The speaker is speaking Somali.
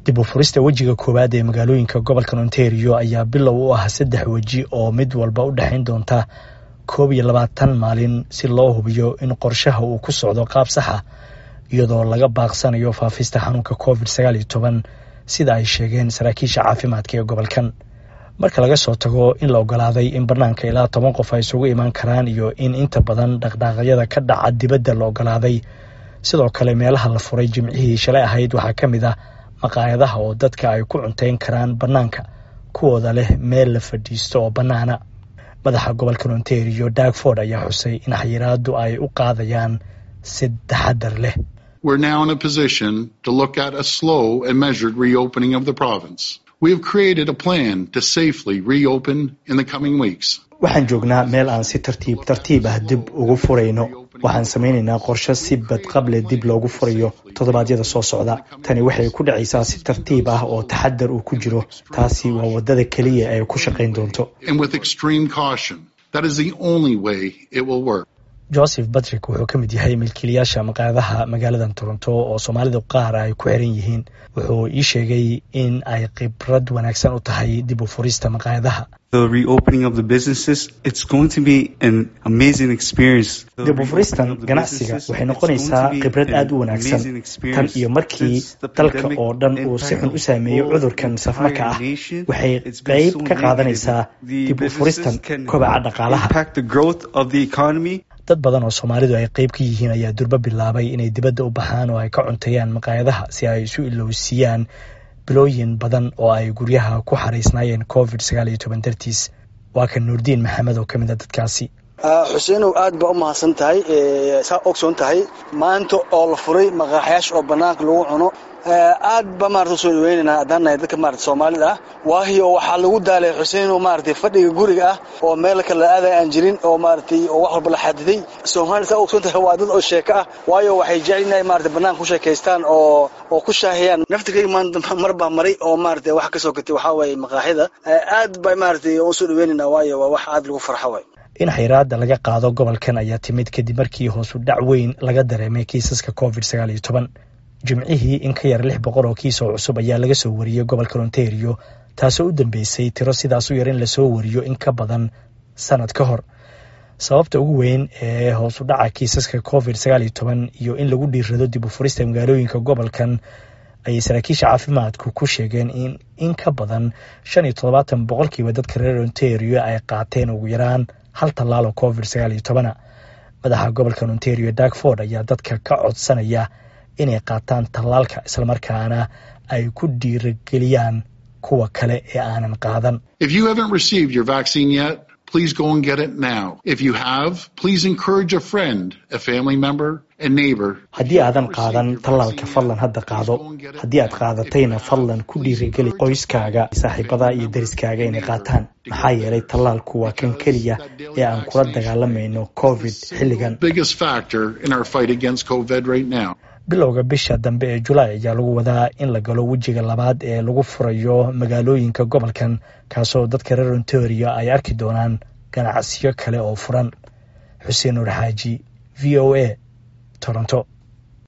dib u furista wejiga koowaad ee magaalooyinka gobolkan ontario ayaa bilow u ah saddex weji oo mid walba u dhexayn doonta koob iyo labaatan maalin si loo hubiyo in qorshaha uu ku socdo qaab saxa iyadoo laga baaqsanayo faafista xanuunka covid sagaal iyo toban sida ay sheegeen saraakiisha caafimaadka ee gobolkan marka laga soo tago in la ogolaaday in banaanka ilaa toban qof ay isugu imaan karaan iyo in inta badan dhaqdhaaqyada ka dhaca dibadda la ogolaaday sidoo kale meelaha la furay jimcihii shalay ahayd waxaa ka mid ah maqaayadaha oo dadka ay ku cunteyn karaan bannaanka kuwooda leh meel la fadhiisto oo bannaana madaxa gobolkan ontario dagford ayaa xusay in xayiraadu ay u qaadayaan si taxadar leh We're now in a position to look at a slow and measured reopening of the province. We have created a plan to safely reopen in the coming weeks. waxaan joognaa meel aan si tartiib tartiib ah dib ugu furayno waxaan samaynaynaa qorshe si badqable dib loogu furayo toddobaadyada soo socda tani waxay ku dhacaysaa si tartiib ah oo taxadar uu ku jiro taasi waa waddada keliya ay ku shaqayn doonto and with extreme caution. That is the only way it will work. joseph batrick wuxuu ka mid yahay milkiilayaasha maqaayadaha magaaladan toronto oo soomaalida qaar ay ku xiran yihiin wuxuu ii sheegay in ay khibrad wanaagsan u tahay dib u furista maqaayadaha the reopening of the businesses, it's going to be an amazing experience. The dib u furistan reopening of the ganacsiga businesses, waxay it's noqonaysaa going to be khibrad an aad u wanaagsan amazing tan experience. iyo markii Since the dalka pandemic oo dhan uu si xun u saameeyey impacted cudurkan the safmarka ah entire nation, waxay it's been qayb so ka negative. qaadanaysaa The dib u furistan businesses can kobaca dhaqaalaha impact the growth of the economy. dad badan oo soomaalidu ay qayb ka yihiin ayaa durbo bilaabay inay dibadda u baxaan oo ay ka cunteeyaan maqaayadaha si ay isu ilowsiiyaan bilooyin badan oo ay guryaha ku xaraysnaayeen covid sagaal iyo toban dartiis waa kan nuurdiin maxamed oo ka mid a dadkaasi xuseenow aad baa u mahadsan tahay saa ogsoon tahay maanta oo la furay maqaaxyaasha oo banaanka lagu cuno aad ba maarata usoo dhaweynaynaa haddaan nahay dadka maarata soomaalida ah waayo waxaa lagu daalay xuseenow maaragtay fadhiga guriga ah oo meel kale aadaya aan jirin oo maaragtay oo wax walba la xadiday soomaalida saa ogsoon tahay waa dad oo sheeko ah waayo waxay jecel inay maarata banaanka ku sheekaystaan oo oo ku shaahiyaan naftigayga maanta mar baa maray oo maarata wax ka soo gatay waxaa waaye maqaaxyada aad ba maaragtay usoo dhaweynaynaa waayo waa wax aad lagu farxo waay in xayiraada laga qaado gobolkan ayaa timid kadib markii hoosu dhac weyn laga dareemay kiisaska covid sagaal iyo toban jimcihii in ka yar lix boqol oo kiis oo cusub ayaa laga soo wariyey gobolka ontario taasoo u dambeysay tiro sidaas u yar in lasoo wariyo in ka badan sanad ka hor sababta ugu weyn ee hoosu dhaca kiisaska covid sagaal iyo toban iyo in lagu dhiirado dib u furista magaalooyinka gobolkan ayay saraakiisha caafimaadku ku sheegeen in in ka badan shan iyo toddobaatan boqolkiiba dadka reer ontario ay qaateen ugu yaraan hal tallaal oo covid sagaal iyo tobana madaxa gobolkan ontario dagford ayaa dadka ka codsanaya inay qaataan tallaalka islamarkaana ay ku dhiirageliyaan kuwa kale ee aanan qaadan If you haven't received your vaccine yet, please go and get it now. If you have, please encourage a friend, a family member, a neighbor. haddii aadan qaadan tallaalka fadlan hadda qaado haddii aad qaadatayna fadlan ku dhiirigeli qoyskaaga saaxiibada iyo deriskaaga inay qaataan maxaa yeelay tallaalku waa kan keliya ee aan kula dagaalamayno covid xilligan Biggest factor in our fight against COVID right now. bilowga bisha dambe ee julaay ayaa lagu wadaa in la galo wejiga labaad ee lagu furayo magaalooyinka gobolkan kaasoo dadka reer ontario ay arki doonaan ganacsiyo kale oo furan xuseen nuur xaaji v o a toronto